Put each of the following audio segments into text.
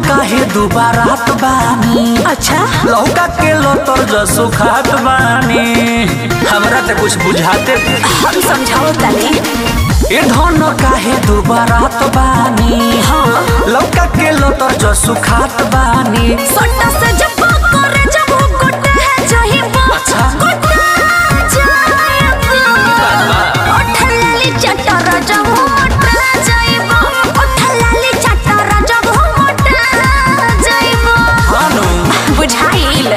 काहे दोबारा तो बानी अच्छा लौका के लोतर जसो खात बानी हमरा तो कुछ बुझाते हम समझाओ तनी ए धन काहे दोबारा तो बानी हाँ लौका के लोतर जसो खात बानी सोटा से जब करे जब गोटे है जहिबो अच्छा। गोटा जायबो ओठलाली चटर जब मोटा जाइबो ओठलाली चटर जब मोटा जाइबो हानो बुझाइल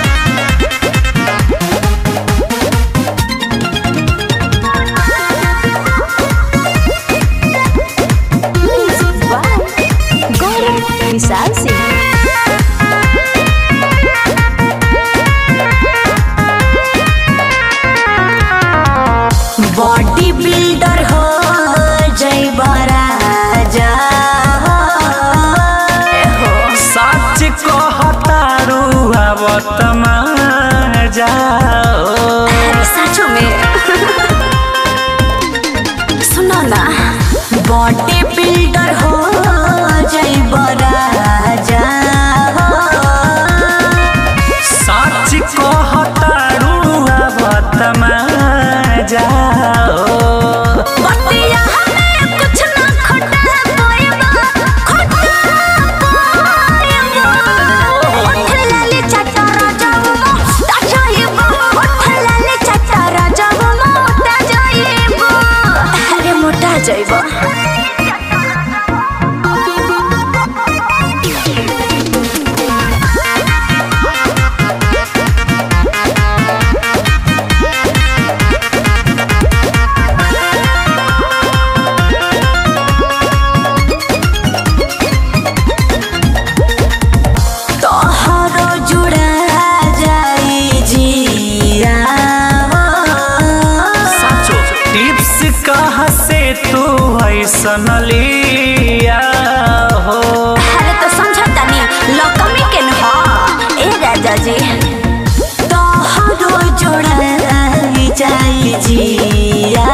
गौरव विशाल सिंह बॉडी बिल्डर हो जय राजा हो सच कहतारू आवत जाओ अरे सचो में सुनो ना बॉडी बिल्डर हो जय राजा सच कहतारू आवत जाओ बतिया हमें कुछ ना खटा पाएबा खटा पाएबा उठ लाले चटरा जाओ मोटा जाइबो उठ लाले चटरा जाओ मोटा जाइबो अरे मोटा जाइबो तोहरो जुड़ा जाई जिया साचो टिप्स कहाँ से तू ऐसन लिया हो अरे तो समझता नहीं लकमी के न हो ए राजा जी तोहरो जोड़ाई जाई जिया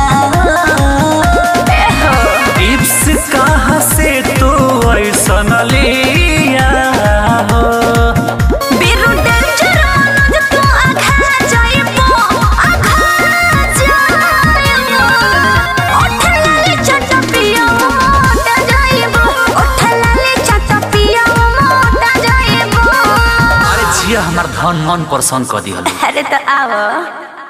ए हो टिप्स कहाँ से तू ऐसन लिया हो बिरु डेंजर मनोज तू आघा जाइबो आघा जाइबो उठ लाले चटा पिया मोटा जाइबो उठ लाले चटा पिया मोटा जाइबो अरे जिया हमार धन मन परेशान कर दिहल अरे तो आओ